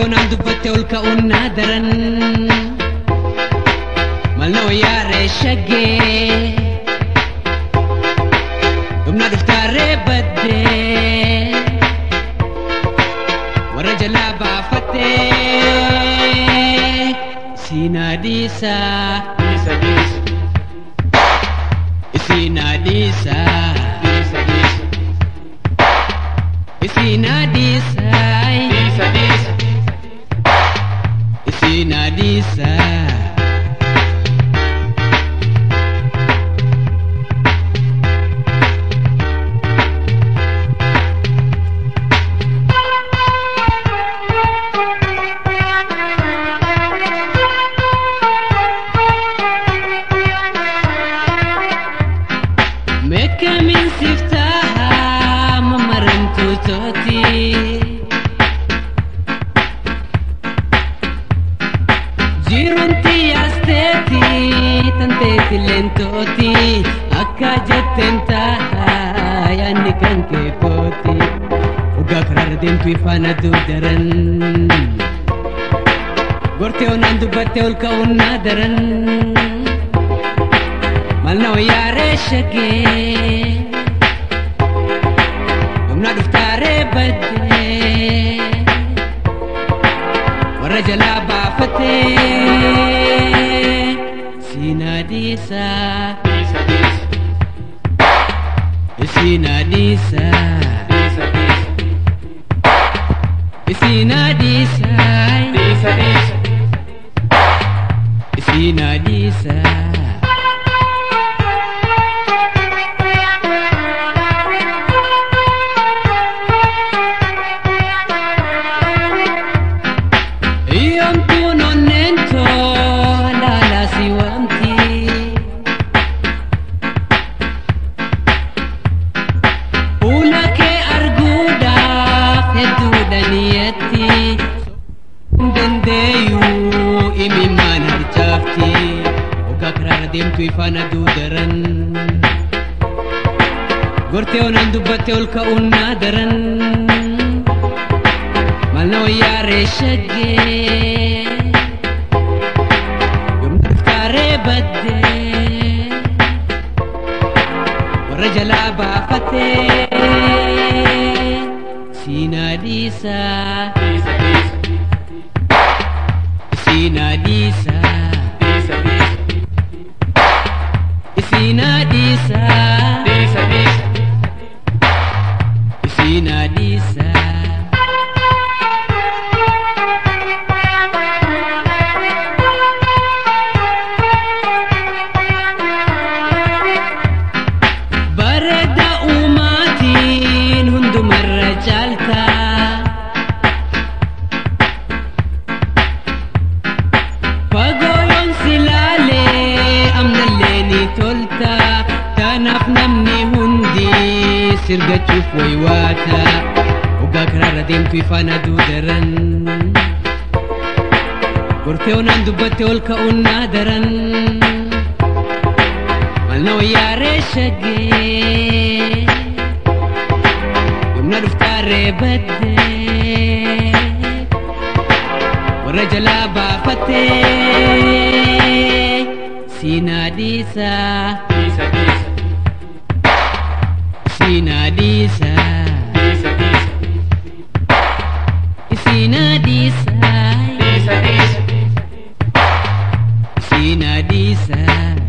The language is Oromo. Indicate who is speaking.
Speaker 1: onaan dubbatte ol ka'uun naa daran malna wayyaaree shaggee dhumna dhuftaarree baddee warra jalaa baafattee siinaa dhiisaa
Speaker 2: Dhiisa dhiisa
Speaker 1: siinaa dhiisaa
Speaker 2: dhiisa dhiisa
Speaker 1: siinaa dhiisaa
Speaker 2: dhiisa dhiisa
Speaker 1: siinaa dhiisaa Meekamiin siftaa mamaramtuu tooti. Jiruunti yaasteeti tanteeti leentooti akka jetteen ta'a yaanni kan kee kooti. Dhugaa karaarra deemtu ifaan aduu daran. Gortee onaan dubbattee ol ka'uun naa daran. malna wayyaaree shaggee humna dhuftaaree baddee warra jalaa baafatee siinaa dhiisaa
Speaker 2: dhiisa dhiisa
Speaker 1: siinaa dhiisaa
Speaker 2: dhiisa dhiisa
Speaker 1: siinaa dhiisaa
Speaker 2: dhiisa dhiisa
Speaker 1: siinaa dhiisaa Iyyoomtuun onneentoo laalaa si waamti. Fuula kee arguudhaaf hedduudha niyyatti. Hin dandeeyyuu imimmaan harcaafti. Hoggaa karaarra deemtu ifaan aduu daran. Gortee onaan dubbatte ol ka'uun naa daran. malna wayyaaree shaggee yoomna dhuftaaree baddee warra jalaa baafatee siinaa dhiisaa
Speaker 2: dhiisa dhiisa
Speaker 1: siinaa dhiisaa
Speaker 2: dhiisa dhiisa
Speaker 1: siinaa dhiisaa
Speaker 2: dhiisa dhiisa
Speaker 1: siinaa dhiisaa bareeda uumaatiin hundumarra caalta fagooyoon silaalee amnallee ni tolta kanaaf namni hundi sirgachuuf waywaata hoggaa karaarra deemtu ifaan aduu daran gortee onaan dubbatte ol ka'uun naa daran malna wayyaaree shaggee yoomna dhuftaarree baddee warra jalaa baafatee siinaa dhiisaa
Speaker 2: dhiisa dhiisa
Speaker 1: siinaa dhiisaa
Speaker 2: dhiisa dhiisa
Speaker 1: siinaa dhiisaa
Speaker 2: dhiisa dhiisa
Speaker 1: siinaa dhiisaa